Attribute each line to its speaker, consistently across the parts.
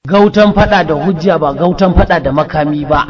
Speaker 1: Gautan fada da hujja ba gautan fada da makami ba.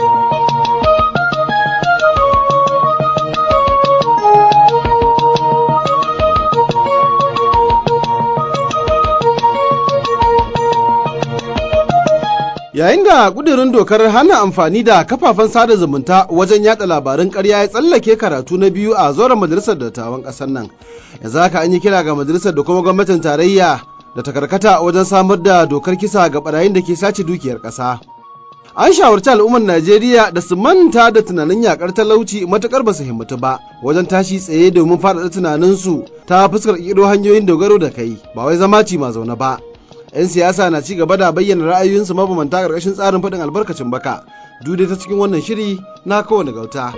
Speaker 2: Yayin da ƙudurin dokar hana amfani da kafafen sada zumunta wajen yada labarin ƙarya ya tsallake karatu na biyu a zauren majalisar dattawan ƙasar nan. Yanzu haka an yi kira ga majalisar da kuma gwamnatin tarayya da ta karkata wajen samar da dokar kisa ga barayin da ke sace dukiyar ƙasa. An shawarci al'ummar Najeriya da su manta da tunanin yakar talauci matukar ba su himmatu ba wajen tashi tsaye domin faɗaɗa tunaninsu ta fuskar ƙiro hanyoyin dogaro da kai ba wai zama ci ma zaune ba. 'Yan siyasa na ci gaba da bayyana ra'ayoyinsu mabambanta ƙarƙashin tsarin faɗin albarkacin baka. Dude ta cikin wannan shiri na kowane gauta.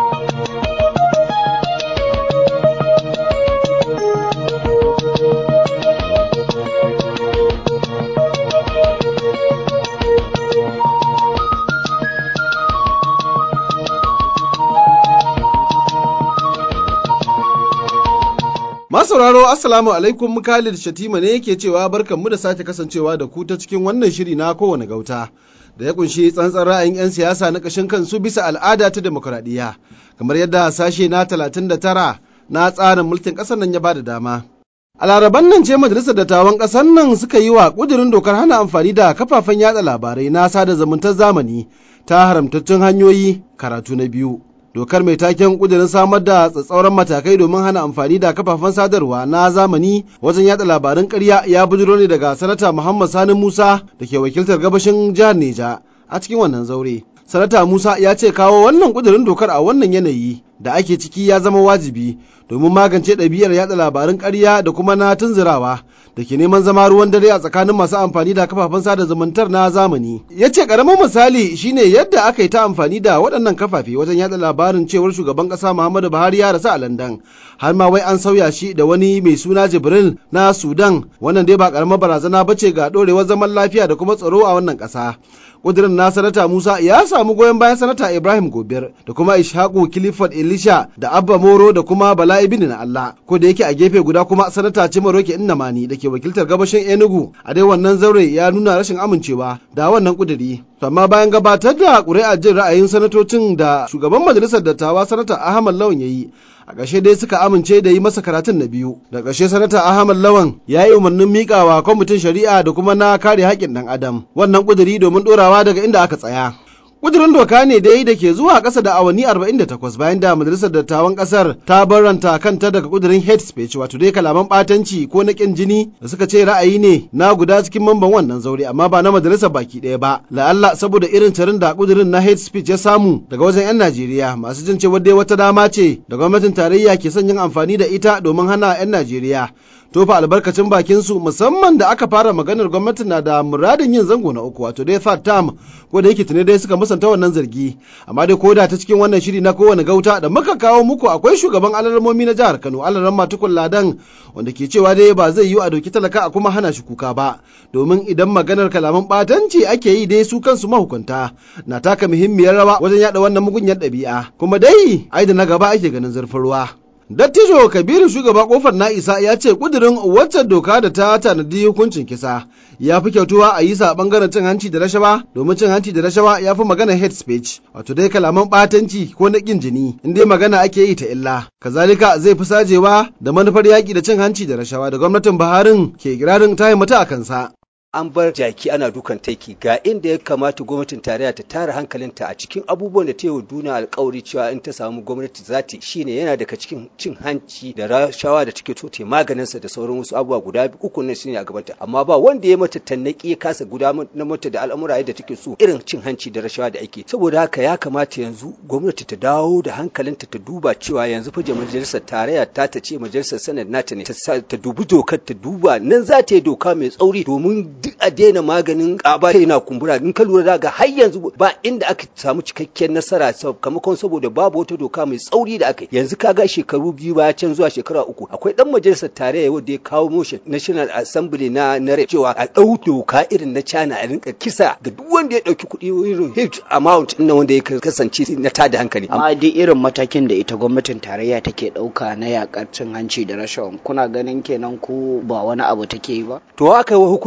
Speaker 2: Masauraro Assalamu alaikum Khalid Shatima ne yake cewa barkanmu da sake kasancewa da ku ta cikin wannan shiri na kowane gauta da ya kunshi tsantsan ra'ayin 'yan siyasa na ƙashin kansu bisa al'ada ta demokuraɗiyya kamar yadda sashe na 39 na tsarin mulkin ƙasar nan ya ba da dama. A laraban nan ce majalisar dattawan ƙasar nan suka yi wa ƙudurin dokar hana amfani da kafafen yada labarai na sada zumuntar zamani ta haramtattun hanyoyi karatu na biyu. dokar mai taken kudirin samar da tsatsauran matakai domin hana amfani da kafafen sadarwa na zamani wajen yada labarin karya ya bujiro ne daga sanata muhammad sani musa da ke wakiltar gabashin jihar neja a cikin wannan zaure sanata musa ya ce kawo wannan kudirin dokar a wannan yanayi da ake ciki ya zama wajibi domin magance ɗabi'ar yada labarin karya da kuma na tunzirawa da ke neman zama ruwan dare a tsakanin masu amfani da kafafen sada zumuntar na zamani. Ya ce ƙaramin misali shine yadda aka yi ta amfani da waɗannan kafafe wajen yada labarin cewar shugaban ƙasa Muhammadu Buhari ya rasu a Landan. Har ma wai an sauya shi da wani mai suna Jibril na Sudan wannan dai ba ƙaramar barazana ba ce ga ɗorewar zaman lafiya da kuma tsaro a wannan ƙasa. kudirin na sanata Musa ya samu goyon bayan sanata Ibrahim Gobir da kuma Ishaku Clifford Elisha da Abba Moro da kuma Bala Ibn na Allah ko da yake a gefe guda kuma sanata Cimaroke Innamani da ke wakiltar gabashin Enugu a dai wannan zaure ya nuna rashin amincewa da wannan kudiri amma bayan gabatar da ƙuri'ar jin ra'ayin sanatocin da shugaban majalisar dattawa sanata Ahmad Lawan ya yi a ƙarshe dai suka amince da yi masa karatun na biyu da ƙarshe sanata ahmad lawan ya yi umarnin miƙawa kwamitin shari'a da kuma na kare haƙƙin ɗan adam wannan ƙuduri domin ɗorawa daga inda aka tsaya Ƙudurin doka ne dai da ke zuwa ƙasa da awanni 48 bayan da majalisar dattawan ƙasar ta barranta kanta daga ƙudurin hate speech wato dai kalaman ɓatanci ko na ƙin jini da suka ce ra'ayi ne na guda cikin mamban wannan zaure amma ba na majalisar baki ɗaya ba la'alla saboda irin tarin da ƙudurin na hate speech ya samu daga wajen 'yan Najeriya masu jin cewa dai wata dama ce da gwamnatin tarayya ke son yin amfani da ita domin hana 'yan Najeriya tofa albarkacin bakin su musamman da aka fara maganar gwamnati na da muradin yin zango na uku wato dai third term ko da yake tuni dai suka musanta wannan zargi amma dai koda ta cikin wannan shiri na kowane gauta da muka kawo muku akwai shugaban alarmomi na jihar Kano alaran matukun ladan wanda ke cewa dai ba zai yiwu a doki talaka a kuma hana shi kuka ba domin idan maganar kalaman batanci ake yi dai su kansu mahukunta na taka muhimmiyar rawa wajen yada wannan mugunyar ɗabi'a kuma dai ai da na gaba ake ganin zurfin ruwa Dattijo Kabiru shugaba kofar na isa ya ce kudirin wacce doka da ta tanadi hukuncin kisa ya fi kyautuwa a yi sa bangaren cin hanci da rashawa domin cin hanci da rashawa ya fi magana hate speech wato dai kalaman batanci ko na kin jini in dai magana ake yi ta illa kazalika zai fi sajewa da manufar yaƙi da cin hanci da rashawa da gwamnatin Buharin ke kirarin ta mata a kansa.
Speaker 3: an bar jaki ana dukan taiki ga inda ya kamata gwamnatin tarayya ta tara hankalinta a cikin abubuwan da ta yi wa duniya alkawari cewa in ta samu gwamnati za ta shine yana daga cikin cin hanci da rashawa da take so ta maganinsa da sauran wasu abubuwa guda uku ne shine a gabanta amma ba wanda ya mata tannaki ya kasa guda na mata da al'amura yadda take so irin cin hanci da rashawa da ake saboda haka ya kamata yanzu gwamnati ta dawo da hankalinta ta duba cewa yanzu fa majalisar tarayya ta ta ce majalisar sanar nata ne ta dubi dokar ta duba nan za ta yi doka mai tsauri domin duk a daina maganin ƙaba yana kumbura in ka lura daga har yanzu ba inda aka samu cikakkiyar nasara sakamakon saboda babu wata doka mai tsauri da aka yanzu kaga shekaru biyu baya can zuwa shekara uku akwai dan majalisar tarayya wanda ya kawo motion national assembly na na cewa a ɗau doka irin na China a rinka kisa ga duk wanda ya ɗauki kuɗi irin huge amount ɗin wanda ya kasance na tada hankali
Speaker 4: amma duk irin matakin da ita gwamnatin tarayya take ɗauka na yakar cin hanci da rashawa kuna ganin kenan ko ba wani abu take yi ba
Speaker 3: to aka yi hukunci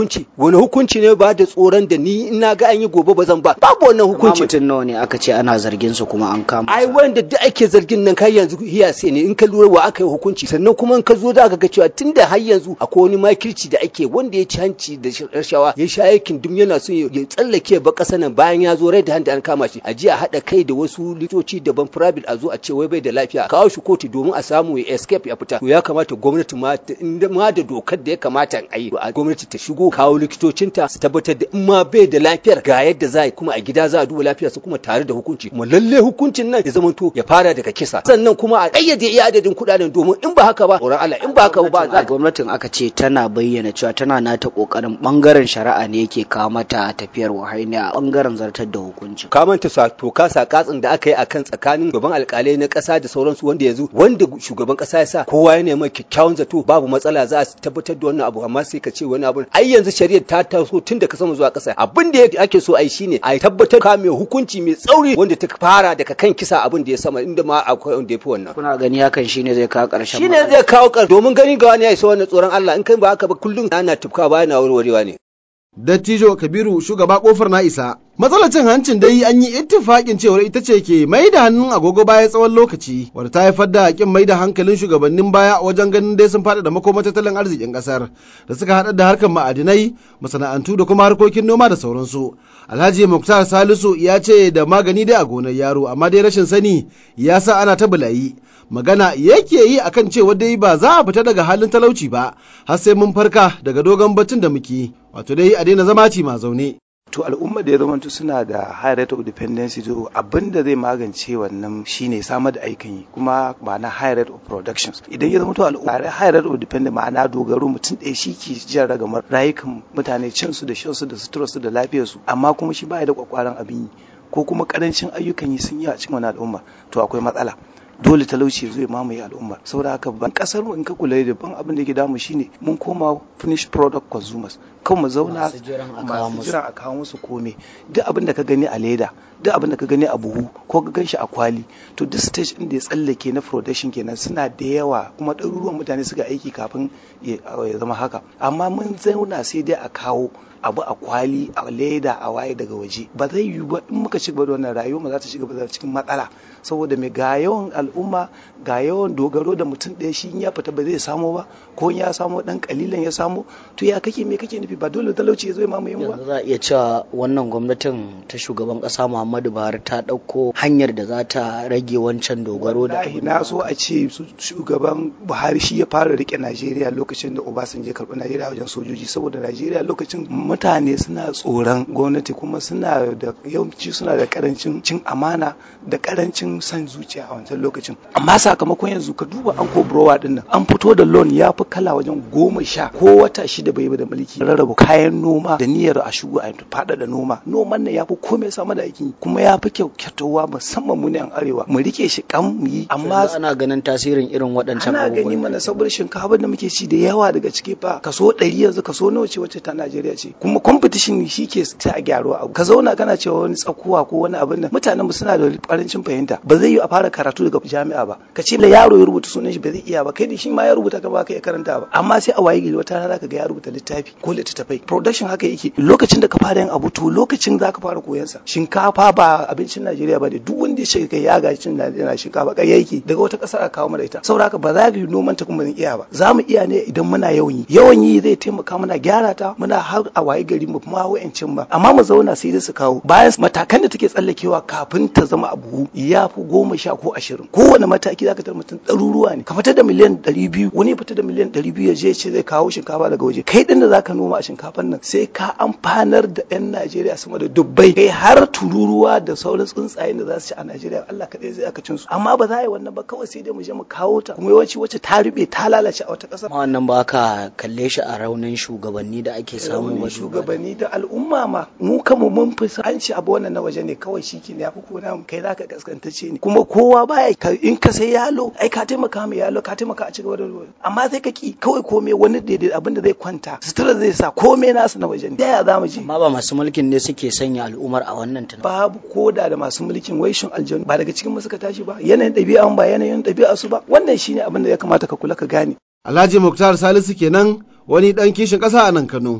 Speaker 3: wani hukunci ne ba da tsoron da ni in na ga an yi gobe ba zan ba babu wannan
Speaker 4: Kuma
Speaker 3: hukunci
Speaker 4: mutum nawa ne aka ce ana zargin su kuma an kama
Speaker 3: ai wanda duk ake zargin nan kai yanzu hiya sai ne in ka lura wa aka yi hukunci sannan kuma in ka zo da ga cewa tunda har yanzu akwai wani makirci da ake wanda ya ci hanci da rashawa ya sha aikin dum yana so ya tsallake ba kasa nan bayan ya zo rai da handa an kama shi a ji a haɗa kai da wasu litoci daban private a zo a ce wai bai da lafiya kawo shi kotu domin a samu ya escape ya fita to ya kamata gwamnati ma ta- inda ma da dokar da ya kamata a yi a gwamnati ta shigo kawo likitocinta su tabbatar da in ma bai da lafiyar ga yadda za a yi kuma a gida za a duba lafiyarsa kuma tare da hukunci kuma lalle hukuncin nan ya zamanto ya fara daga kisa sannan kuma a ƙayyade iya adadin kuɗaɗen domin in ba haka ba tsoron Allah in ba haka ba
Speaker 4: a
Speaker 3: za
Speaker 4: gwamnatin aka ce tana bayyana cewa tana nata kokarin bangaren shari'a ne yake kawo mata tafiyar wahaini a bangaren zartar da hukunci
Speaker 3: ka manta sa toka sa katsin da aka yi akan tsakanin gaban alkalai na ƙasa da sauransu wanda yanzu wanda shugaban ƙasa ya sa kowa ya nema kyakkyawan zato babu matsala za a tabbatar da wannan abu amma sai ka ce wani abu ai yanzu shari'ar ta taso tun daga sama zuwa ƙasa abin da ake so ai shine a tabbatar ka mai hukunci mai tsauri wanda ta fara daga kan kisa abin da ya sama inda ma akwai wanda ya fi wannan
Speaker 4: kuna gani hakan shine zai kawo ƙarshen
Speaker 3: shine
Speaker 4: matsalar?
Speaker 3: zai kawo ƙar domin gani ga wani ya isa wannan tsoron Allah in kai ba haka ba kullum ana tufka ba yana warwarewa ne
Speaker 2: Dattijo Kabiru shugaba kofar na isa. Matsalar cin hancin dai an yi ittifaƙin cewar ita ce ke mai da hannun agogo baya tsawon lokaci, wadda ta haifar da haƙin mai da hankalin shugabannin baya wajen ganin dai sun faɗaɗa makoma tattalin arzikin ƙasar, da suka haɗa da harkar ma'adinai, masana'antu da kuma harkokin noma da sauransu. Alhaji Muktar Salisu ya ce da magani dai a gonar yaro, amma dai rashin sani ya sa ana ta bulayi. Magana yake yi akan cewa dai ba za a fita daga halin talauci ba, har sai mun farka daga dogon baccin da muke. wato dai a daina zama ci ma zaune.
Speaker 5: to al'umma da ya zamanto suna da high rate of dependency to abin da zai magance wannan shine samar da aikin yi kuma ma'ana high rate of productions idan ya zamanto al'umma high rate of dependence ma'ana dogaro mutum ɗaya shi ke jan ragamar rayukan mutane cin su da shan su da sutura su da lafiyar su amma kuma shi baya da kwakwaran abin yi ko kuma karancin ayyukan yi sun yi a cikin wani al'umma to akwai matsala dole talauci zai mamaye al'umma saboda haka ban kasar mu in ka kula da ban abin da ke damu shine mun koma finished product consumers kan mu zauna
Speaker 4: Masu jiran a kawo
Speaker 5: masu
Speaker 4: musu.
Speaker 5: jiran a kawo musu kome duk abin da ka gani a leda duk abin da ka gani a buhu ko ka gan shi a kwali to duk stage din da ya tsallake na production kenan suna da yawa kuma ɗaruruwan mutane suka aiki kafin ya ya zama haka amma mun zauna sai dai a kawo abu a kwali a leda a waye daga waje ba zai yiwu ba in muka ci gaba da wannan rayuwa mu za ta ci gaba da cikin matsala saboda mai ga yawan al'umma ga yawan dogaro da mutum ɗaya shi in ya fita ba zai samu ba ko in ya samu dan kalilan ya samu to ya kake me kake nufi ba dole talauci ya zo ya mamaye mu ba
Speaker 4: yanzu za a iya cewa wannan gwamnatin ta shugaban kasa muhammadu buhari ta ɗauko hanyar da za ta rage wancan dogaro da
Speaker 5: Wallahi na so a ce su- shugaban Buhari shi ya fara rike Najeriya lokacin da Obasanjo ya karɓi Najeriya wajen sojoji saboda Najeriya lokacin mutane suna tsoron gwamnati kuma suna da yawanci suna da karancin cin amana da karancin san zuciya a wancan lokacin amma sakamakon yanzu ka duba an ko browa din nan an fito da loan ya fi kala wajen goma sha ko wata shida bai yi da mulki rarraba kayan noma da niyyar a shigo a faɗaɗa noma noman nan ya fi komai sama da aikin yi, kuma ya fi kyaukyatowa musamman mu ne an arewa mu rike shi kan mu yi amma
Speaker 4: yanzu ana ganin tasirin irin waɗancan
Speaker 5: ana gani
Speaker 4: abubuwan
Speaker 5: mana saboda shinkafa da muke ci da yawa daga ciki fa kaso ɗari yanzu kaso nawa ce wacce ta Najeriya ce kuma competition shi ke ta a gyaruwa abu ka zauna kana cewa wani tsakuwa ko wani abin nan mutanen mu suna da ƙarancin fahimta ba zai yi a fara karatu daga jami'a ba ka ce da yaro ya rubuta sunan shi ba zai iya ba kai da shi ma ya rubuta ka ba ka iya karanta ba amma sai a waye gari wata rana ka ga ya rubuta littafi ko littattafai production haka yake lokacin da ka fara yin abu to lokacin za ka fara koyan sa shinkafa ba abincin Najeriya ba da duk wanda ya shiga kai ya ga cin Najeriya shinkafa kai yake daga wata ƙasar a kawo mana ita saboda haka ba za ka yi noman ta kuma zan iya ba za mu iya ne idan muna yawan yi yawan yi zai taimaka muna gyara ta muna har a waye gari mu kuma wa'ancin ba amma mu zauna sai dai su kawo bayan matakan da take tsallakewa kafin ta zama abu ya fi goma sha ko ashirin kowane mataki zaka tar mutum ɗaruruwa ne ka fitar da miliyan ɗari biyu wani ya fitar da miliyan ɗari biyu ya je ce zai kawo shinkafa daga waje kai ɗin da zaka noma a shinkafan nan sai ka amfanar da 'yan Najeriya sama da dubbai kai har tururuwa da sauran tsuntsayen da za su ci a Najeriya Allah kaɗai zai aka cin su amma ba za a yi wannan ba kawai sai dai mu je mu kawo ta kuma yawanci wacce ta rube ta lalace a wata ƙasa
Speaker 4: amma wannan ba ka kalle shi a raunin shugabanni da ake samu
Speaker 5: raunin
Speaker 4: ba
Speaker 5: shugabanni da al'umma ma mu kanmu mun fi an ci abu wannan na waje ne kawai shi ke ya fi kona kai za ka kaskantacce ne kuma kowa baya ka- in ka sai yalo ai ka taimaka mai yalo ka taimaka a cigaba da ruwa amma sai ka ki kawai komai wani daidai abin da zai kwanta sutura zai sa komai nasu na waje ne da ya za mu je
Speaker 4: amma ba masu mulkin ne suke sanya al'ummar a wannan tunan
Speaker 5: babu koda da masu mulkin waishin aljanu ba daga cikin mu suka tashi ba yanayin ɗabi'a ba yanayin ɗabi'a su ba wannan shine abin da ya kamata ka kula ka gane
Speaker 2: Alhaji Muktar Salisu kenan wani ɗan kishin ƙasa a nan Kano.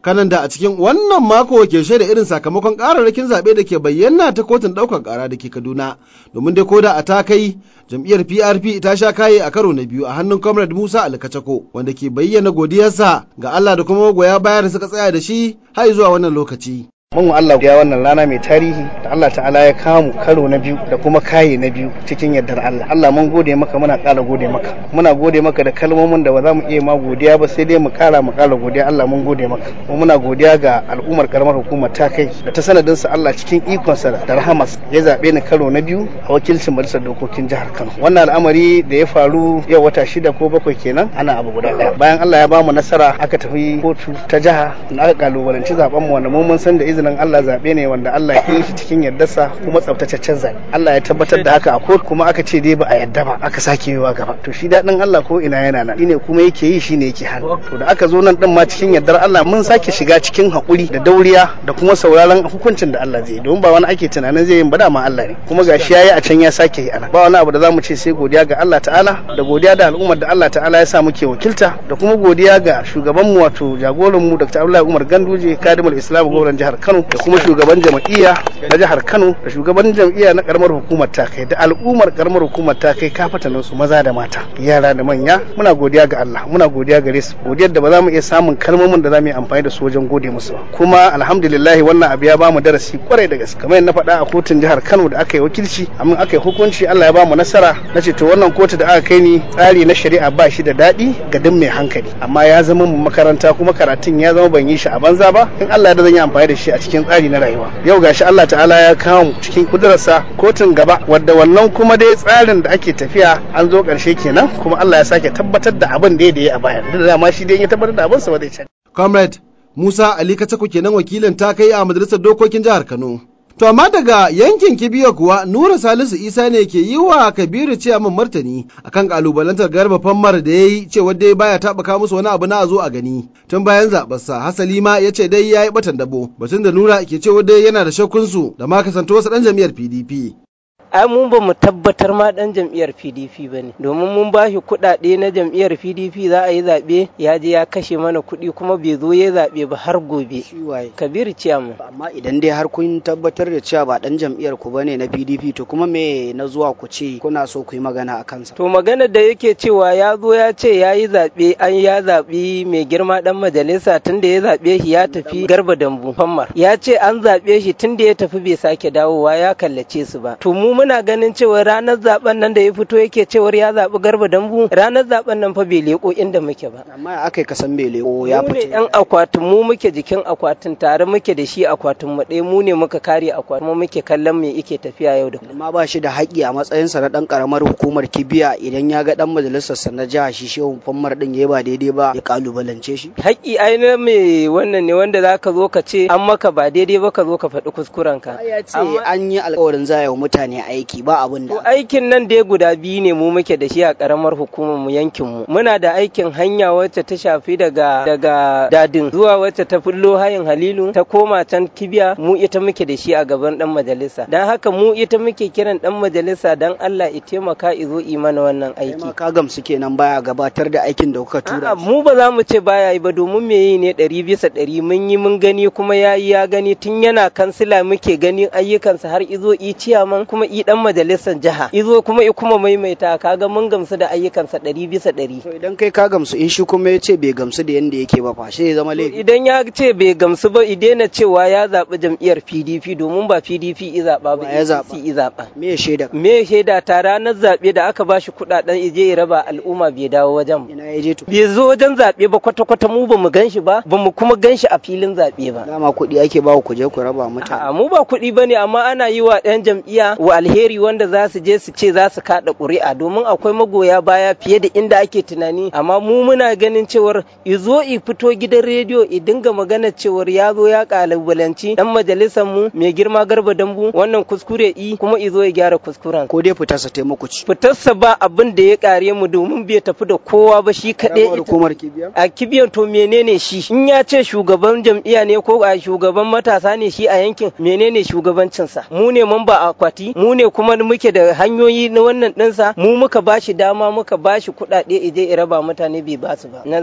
Speaker 2: kanan da a cikin wannan mako ke shaida irin sakamakon kararrakin zaɓe da ke bayyana ta kotun ɗaukar ƙara da ke kaduna domin dai koda a ta kai jam'iyyar prp ta sha kaye a karo na biyu a hannun comrade musa alkacako wanda ke bayyana godiyarsa ga allah da kuma magoya baya da suka tsaya da shi har zuwa wannan lokaci
Speaker 6: mun Allah ya wannan rana mai tarihi da Allah ta'ala ya kamu karo na biyu da kuma kaye na biyu cikin yardar Allah Allah mun gode maka muna ƙara gode maka muna gode maka da kalmomin da ba za mu iya ma godiya ba sai dai mu ƙara mu ƙara godiya Allah mun gode maka kuma muna godiya ga al'ummar karamar hukumar ta kai da ta sanadin sa Allah cikin ikonsa da rahamas ya zabe ni karo na biyu a wakilcin majalisar dokokin jihar Kano wannan al'amari da ya faru yau wata shida ko bakwai kenan ana abu guda ɗaya bayan Allah ya bamu nasara aka tafi kotu ta jiha na aka kalubalanci zaben mu wanda mu mun san da izinin izinin Allah zaɓe ne wanda Allah ya yi shi cikin yardarsa kuma tsaftataccen zaɓe Allah ya tabbatar da haka a kotu kuma aka ce dai ba a yarda ba aka sake yiwa gaba to shi daɗin Allah ko ina yana nan shine kuma yake yi shine yake hannu to da aka zo nan din ma cikin yardar Allah mun sake shiga cikin haƙuri da dauriya da kuma sauraron hukuncin da Allah zai yi domin ba wani ake tunanin zai yi ba da ma Allah ne kuma gashi yayi a can ya sake yi ana ba wani abu da zamu ce sai godiya ga Allah ta'ala da godiya da al'ummar da Allah ta'ala ya sa muke wakilta da kuma godiya ga shugabanmu wato jagoranmu Dr. Abdullahi Umar Ganduje kadimul Islam gwamnatin jihar Kano da kuma shugaban jam'iyya na jihar Kano da shugaban jam'iyya na karamar hukumar ta kai da al'ummar karamar hukumar ta kai kafatanin su maza da mata yara da manya muna godiya ga Allah muna godiya gare su godiyar da ba za mu iya samun kalmomin da za mu yi amfani da su wajen gode musu ba kuma alhamdulillah wannan abu ya ba mu darasi kwarai da gaske kamar na faɗa a kotun jihar Kano da aka yi wakilci amma aka yi hukunci Allah ya ba mu nasara na ce to wannan kotu da aka kai ni tsari na shari'a ba shi da daɗi ga duk mai hankali amma ya zama mu makaranta kuma karatun ya zama ban yi shi a banza ba in Allah ya da zan yi amfani da shi a cikin tsari na rayuwa yau gashi Allah ta'ala ya kawo mu cikin kudurarsa kotun gaba wadda wannan kuma dai tsarin da ake tafiya an zo karshe kenan kuma Allah ya sake tabbatar da abin da ya a baya da dama shi dai ya tabbatar da abin sa ba zai canza
Speaker 2: comrade Musa Ali Katako kenan wakilin ta kai a majalisar dokokin jihar Kano To amma daga yankin Kibiya kuwa Nura Salisu Isa ne ke yi wa Kabiru ciyaman martani akan kalubalantar garba fammar da ya yi cewa dai baya taɓaka musu wani abu na zo a gani. Tun bayan zaɓarsa Hasali ma ya ce dai ya yi ɓatan dabo batun da Nura ke cewa dai yana da shakkunsu da ma kasance wasu ɗan jam'iyyar PDP.
Speaker 7: ai mun ba mu tabbatar ma dan jam'iyyar PDP ba ne domin mun ba shi kuɗaɗe na jam'iyyar PDP za a yi zaɓe ya je ya kashe mana kuɗi kuma bai zo ya zaɓe ba har gobe Kabiru Ciyamu
Speaker 4: amma idan dai har kun tabbatar da cewa ba dan jam'iyyar ku bane na PDP to kuma me na zuwa ku ce kuna so ku yi magana a kansa
Speaker 7: to magana da yake cewa ya zo ya ce ya yi zaɓe an ya zaɓi mai girma dan majalisa tun da ya zaɓe shi ya tafi garba dambu fammar ya ce an zaɓe shi tun da ya tafi bai sake dawowa ya kallace su ba to mu muna ganin cewa ranar zaben nan da ya fito yake cewar ya zaɓi garba dambu ranar zaben nan fa bai leko inda muke ba
Speaker 4: amma ya aka kasan bai leko ya
Speaker 7: mu ne
Speaker 4: fito
Speaker 7: yan akwatin mu muke jikin akwatin tare muke da shi akwatin mu ɗaya mu ne muka kare akwatin mu muke kallon me yake tafiya yau da kullum
Speaker 4: amma ba shi da haƙƙi a matsayinsa na ɗan ƙaramar hukumar kibiya idan ya ga ɗan majalisarsa na jiha shi shehu fammar ɗin ya ba daidai ba ya ƙalubalance shi
Speaker 7: haƙƙi ai na me wannan ne wanda zaka zo ka ce an maka ba daidai ba ka zo ka faɗi kuskuren ka
Speaker 4: ya ce
Speaker 7: Amma-
Speaker 4: an yi alƙawarin za a yi wa mutane aiki ba abin
Speaker 7: To
Speaker 4: da
Speaker 7: aikin nan dai guda biyu ne mu muke da shi a karamar hukumar mu yankin mu. Muna da aikin hanya wacce ta shafi daga daga dadin zuwa wacce ta fullo hayin Halilu ta koma can Kibiya mu ita muke da shi a gaban dan majalisa. Dan haka mu ita muke kiran dan majalisa dan Allah ya taimaka izo i mana wannan
Speaker 4: kai
Speaker 7: aiki.
Speaker 4: ma ka gamsu kenan baya gabatar da aikin da kuka tura
Speaker 7: A'a mu ba za mu ce baya yi ba domin me yi ne ɗari bisa ɗari mun yi mun gani kuma ya yi ya gani tun yana kansila muke ganin ayyukansa har izo i ciyaman kuma i dan majalisar jiha izo kuma i kuma maimaita kaga mun gamsu da ayyukansa ɗari bisa ɗari.
Speaker 4: to idan kai ka gamsu in shi kuma ya ce bai gamsu da yanda yake ba fa sai ya zama laifi
Speaker 7: Idan ya ce bai gamsu ba i daina cewa ya zaɓi jam'iyyar PDP domin ba PDP i zaɓa ba
Speaker 4: Wa ya zaɓa?
Speaker 7: APC i zaɓa.
Speaker 4: me ya shaida
Speaker 7: Me shaida ta ranar zaɓe da aka ba shi kuɗaɗen ije ya raba al'umma bai dawo wajen mu.
Speaker 4: ina ya je to
Speaker 7: bai zo wajen zaɓe ba kwata-kwata mu ba mu gan shi ba ba mu kuma gan shi a filin zaɓe ba.
Speaker 4: dama kuɗi ake ba ku je ku raba mutane
Speaker 7: A'a mu ba kuɗi ba ne amma ana yi wa ɗan jam'iyya wa alheri wanda za su je su ce za su kaɗa ƙuri'a domin akwai magoya baya fiye da inda ake tunani amma mu muna ganin cewar izo i fito gidan rediyo i dinga magana cewar ya zo ya ƙalubalanci ɗan majalisar mu mai girma garba dambu wannan kuskure i kuma izo ya gyara kuskuren.
Speaker 4: ko dai fitarsa taimako ci
Speaker 7: Fitarsa ba abin da ya ƙare mu domin bai tafi da kowa ba shi kaɗai
Speaker 4: Karamar
Speaker 7: ita-
Speaker 4: hukumar kibiya
Speaker 7: a kibiyan to menene shi in ya ce shugaban jam'iyya ne ko a shugaban matasa ne shi a yankin menene shugabancinsa mu ne mamba a akwati mu ne kuma muke da hanyoyi na wannan ɗinsa mu muka bashi dama muka bashi kuɗaɗe ije ya raba mutane bai basu ba na zaɓe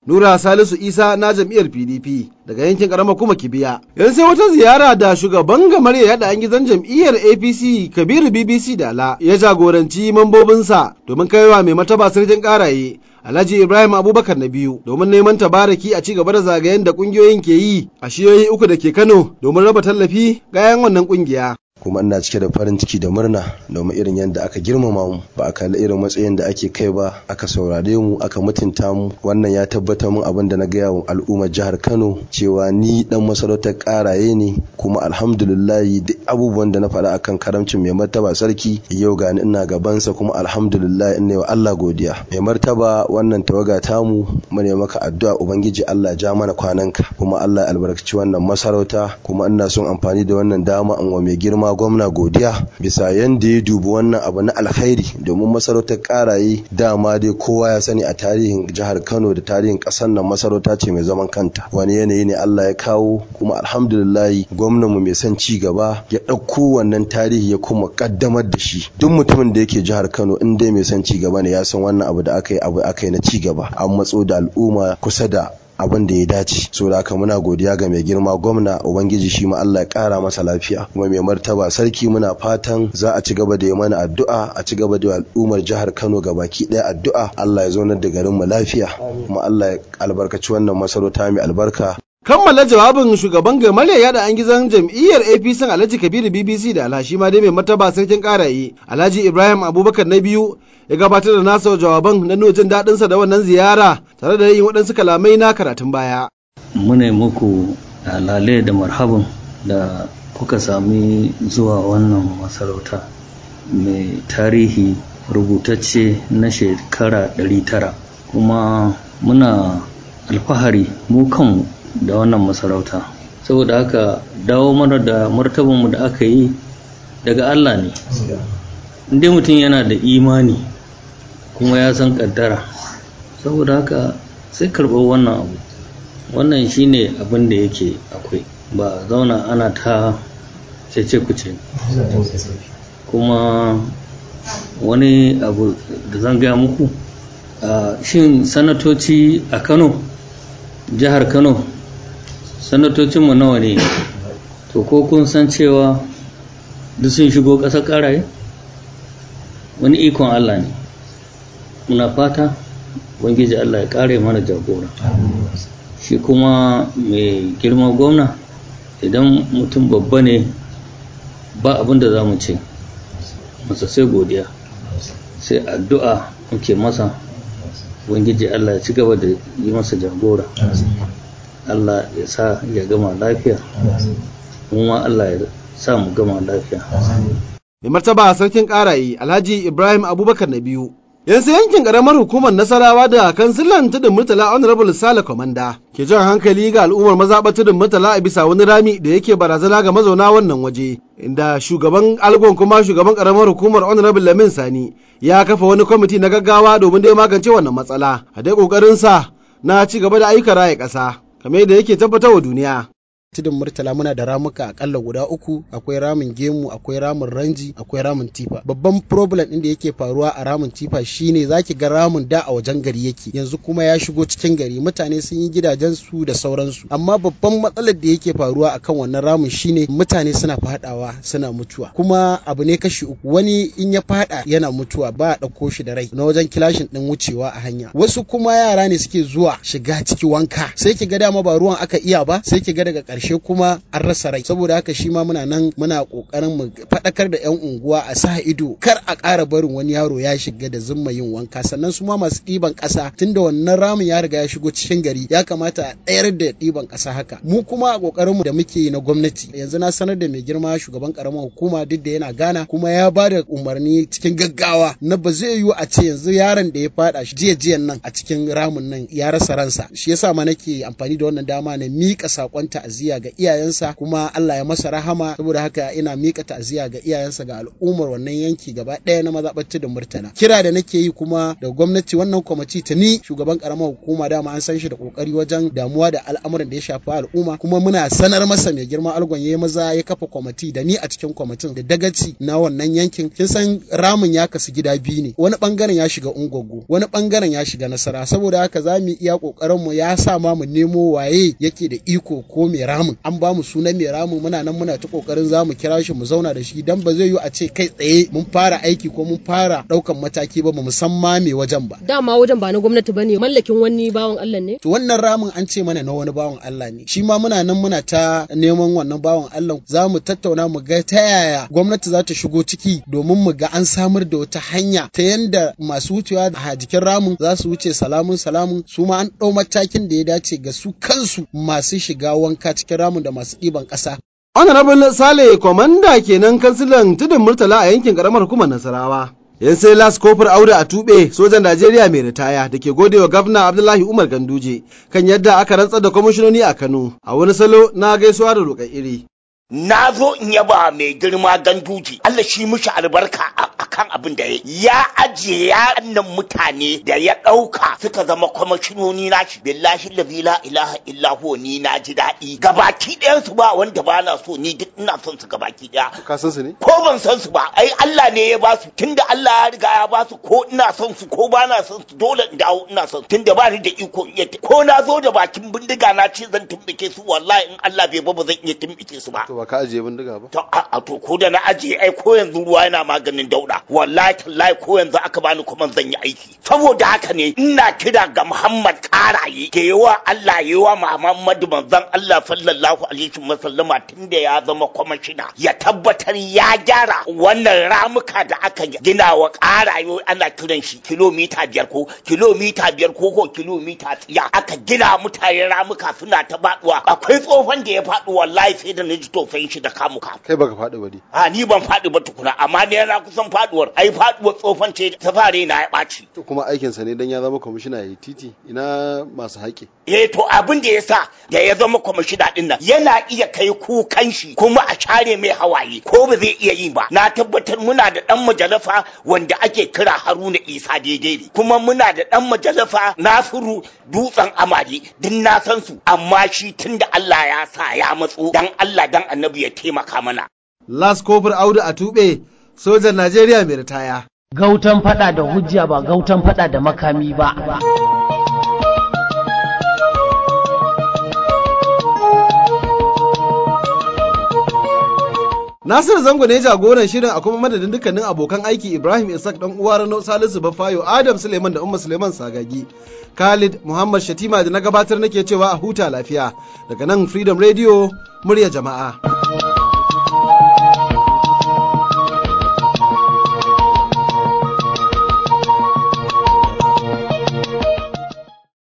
Speaker 2: Nura Salisu Isa na jam'iyyar PDP daga yankin karamar kuma Kibiya. Yanzu sai wata ziyara da shugaban gamar ya yada an gizon jam'iyyar APC Kabiru BBC Dala ya jagoranci mambobinsa domin kaiwa mai mataba sarkin karaye Alhaji Ibrahim Abubakar na biyu domin neman tabaraki a ci gaba da zagayen da kungiyoyin ke yi a shiyoyi uku da ke Kano domin raba tallafi ga 'yan wannan kungiya.
Speaker 8: kuma ina cike da farin ciki da murna domin irin yadda aka girmama mu ba a kalli irin matsayin da ake kai ba aka saurare mu aka mutunta mu wannan ya tabbatar mun abin da na gaya wa al'ummar jihar Kano cewa ni dan masarautar karaye ne kuma alhamdulillah duk abubuwan da na faɗa akan karamcin mai martaba sarki yau gani ina gabansa kuma alhamdulillah in ne wa Allah godiya mai martaba wannan tawaga tamu mu ne maka addu'a ubangiji Allah ja mana kwananka kuma Allah ya albarkaci wannan masarauta kuma ina son amfani da wannan dama in wa mai girma gwamna godiya bisa yanda ya dubi wannan abu na alkhairi domin masarautar karaye dama dai kowa ya sani a tarihin jihar Kano da tarihin kasar nan masarauta ce mai zaman kanta wani yanayi ne Allah ya kawo kuma alhamdulillah gwamnan mu mai son ci gaba ya ɗauko wannan tarihi ya kuma kaddamar da shi duk mutumin da yake jihar Kano in dai mai son ci gaba ne ya san wannan abu da aka yi abu aka yi na ci gaba an matso da al'umma kusa da abin da ya dace so da haka muna godiya ga mai girma gwamna ubangiji shi ma Allah ya kara masa lafiya kuma mai martaba sarki muna fatan za a ci gaba da yi mana addu'a a ci gaba da al'ummar jihar Kano ga baki ɗaya addu'a Allah ya zaunar da garin mu lafiya kuma Allah ya albarkaci wannan masarauta mai albarka
Speaker 2: kammala jawabin shugaban gamarya yada an gizon jam'iyyar apc alhaji kabiru bbc da alhashi ma dai mai martaba sarkin karaye alhaji ibrahim abubakar na biyu ya gabatar da nasa jawaban na nuna jin daɗinsa da wannan ziyara tare da yin waɗansu kalamai na karatun baya.
Speaker 9: muna muku lale da marhaban da kuka sami zuwa wannan masarauta mai tarihi rubutacce na shekara 900 kuma muna alfahari mu kanmu da wannan masarauta saboda haka dawo mana da martabanmu da aka yi daga Allah ne inda mutum yana da imani kuma ya san kaddara saboda haka sai karɓar wannan abu wannan shine abin da yake akwai ba zauna ana ta cece kuce kuma wani abu da zan gaya muku shin sanatoci a kano jihar kano sanatocinmu nawa ne to ko kun san cewa duk sun shigo ƙasar ƙaraye wani ikon allah ne muna fata ubangiji allah ya ƙare mana jagora shi kuma mai girma gwamna idan mutum babba ne ba abin da za mu ce masa sai godiya sai addu'a muke masa ubangiji allah ya ci gaba da yi masa jagora Allah ya sa ya gama lafiya kuma Allah ya sa mu gama lafiya
Speaker 2: mai martaba sarkin karaye alhaji ibrahim abubakar na biyu yanzu yankin karamar hukumar nasarawa da kansilan tudun murtala honorable sale komanda ke jan hankali ga al'ummar mazaɓa tudun murtala a bisa wani rami da yake barazana ga mazauna wannan waje inda shugaban algon kuma shugaban karamar hukumar honorable lamin sani ya kafa wani kwamiti na gaggawa domin dai magance wannan matsala a dai kokarinsa na ci gaba da ayyukan raya ƙasa kamar yadda yake tabbatar wa duniya.
Speaker 10: tudun murtala muna da ramuka akalla guda uku akwai ramin gemu akwai ramin ranji akwai ramin tifa babban problem din da yake faruwa a ramin tifa shine zaki ga ramin da a wajen gari yake yanzu kuma ya shigo cikin gari mutane sun yi gidajen su da sauransu amma babban matsalar da yake faruwa akan wannan ramin shine mutane suna fadawa suna mutuwa kuma abu ne kashi uku wani in ya fada yana mutuwa ba a ɗauko shi da rai na wajen kilashin din wucewa a hanya wasu kuma yara ne suke zuwa shiga ciki wanka sai ki ga dama ba ruwan aka iya ba sai ki ga daga ƙarshe ƙarshe kuma an rasa rai saboda haka shi ma muna nan muna ƙoƙarin mu faɗakar da 'yan unguwa a sa ido kar a ƙara barin wani yaro ya shiga da zumma yin wanka sannan su ma masu ɗiban ƙasa tunda wannan ramin ya riga ya shigo cikin gari ya kamata a ɗayar da ɗiban ƙasa haka mu kuma a ƙoƙarin mu da muke yi na gwamnati yanzu na sanar da mai girma shugaban ƙaramar hukuma duk da yana gana kuma ya ba da umarni cikin gaggawa na ba zai yiwu a ce yanzu yaron da ya faɗa jiya jiyan nan a cikin ramin nan ya rasa ransa shi yasa ma nake amfani da wannan dama na miƙa saƙon ta'aziyya ta'aziyya ga iyayensa kuma Allah ya masa rahama saboda haka ina mika ta'aziyya ga iyayensa ga al'ummar wannan yanki gaba ɗaya na mazaɓar tudun murtala kira da nake yi kuma da gwamnati wannan kwamiti ta ni shugaban karamar hukuma dama an san shi da kokari wajen damuwa da al'amuran da ya shafi al'umma kuma muna sanar masa mai girma algon ya maza ya kafa kwamiti da ni a cikin kwamitin da dagaci na wannan yankin kin san ramin ya kasu gida biyu ne wani bangaren ya shiga ungogo wani bangaren ya shiga nasara saboda haka za mu iya kokarin mu ya sa ma mu nemo waye yake da iko ko mai ramin an ba mu sunan mai ramin muna nan muna ta kokarin za mu kira shi mu zauna da shi dan ba zai yi a ce kai tsaye mun fara aiki ko mun fara daukan mataki ba mu san ma me wajen ba
Speaker 11: dama wajen ba na gwamnati bane mallakin wani bawan Allah ne
Speaker 10: to wannan ramin an ce mana na wani bawan Allah ne shi ma muna nan muna ta neman wannan bawan Allah za mu tattauna mu ga ta yaya gwamnati za ta shigo ciki domin mu ga an samar da wata hanya ta yanda masu wucewa a jikin ramin za su wuce salamun salamun su ma an ɗau matakin da ya dace ga su kansu masu shiga wanka cikin ramin da masu ɗiban ƙasa
Speaker 2: Honorable Sale Komanda kenan kansilan tudun Murtala a yankin karamar hukumar Nasarawa. yan sai las kofar aure a tube sojan najeriya mai ritaya da ke gode wa gafna abdullahi umar ganduje kan yadda aka rantsar da kwamishinoni a kano a wani salo na gaisuwa da roƙar iri
Speaker 12: na zo in yaba mai girma ganduji Allah shi mushi albarka a kan abin da ya ya ajiye ya annan mutane da ya ɗauka suka zama kwamashinoni na shi billahi lazi la ilaha illa huwa ni na ji daɗi gabaki ɗayan su ba wanda ba na so ni duk ina son su gabaki ɗaya
Speaker 2: ka san su ne
Speaker 12: ko ban san su ba ai Allah ne ya ba su tunda Allah ya riga ya ba su ko ina son su ko ba na son su dole in dawo ina son su tunda ba ni da iko iya ko na zo da bakin bindiga na ce zan tumbike su wallahi in Allah bai ba ba zan iya tumbike su ba
Speaker 2: to ba ka ajiye bindiga ba
Speaker 12: to a to ko da na ajiye ai ko yanzu ruwa yana maganin dauda wallahi tallahi ko yanzu aka bani kuma zan yi aiki saboda haka ne ina kira ga Muhammad Karaye ke yawa Allah yawa Muhammadu manzon Allah sallallahu alaihi wasallama tunda ya zama kwamishina ya tabbatar ya gyara wannan ramuka da aka gina wa Karaye ana kiran shi kilomita biyar ko kilomita biyar ko ko kilomita tsiya aka gina mutane ramuka suna ta baduwa akwai tsohon da ya faɗi wallahi sai da na ji tofin shi da kamuka
Speaker 2: kai baka faɗi ba ne
Speaker 12: a ni ban faɗi ba tukuna amma ne na kusan faɗuwar ai faɗuwar tsofan ce ta fare na ya ɓaci
Speaker 2: to kuma aikinsa ne dan ya zama kwamishina ya yi titi ina masu haƙi
Speaker 12: eh to abin da ya sa da ya zama kwamishina din nan yana iya kai kukan shi kuma a share mai hawaye ko ba zai iya yi ba na tabbatar muna da dan majalafa wanda ake kira Haruna Isa daidai ne kuma muna da dan majalafa Nasiru dutsen amari din na san su amma shi tunda Allah ya sa ya matso dan Allah dan Annabi ya taimaka mana
Speaker 2: las kofar audu a tube sojan Najeriya mai ritaya
Speaker 1: gautan fada da hujja ba gautan fada da makami ba
Speaker 2: Nasiru Zango ne jagoran shirin a kuma madadin dukkanin abokan aiki Ibrahim Isaac dan uwa Rano Salisu Bafayo Adam Suleiman da Umma Suleiman Sagagi Khalid Muhammad Shatima da na gabatar nake cewa a huta lafiya daga nan Freedom Radio murya jama'a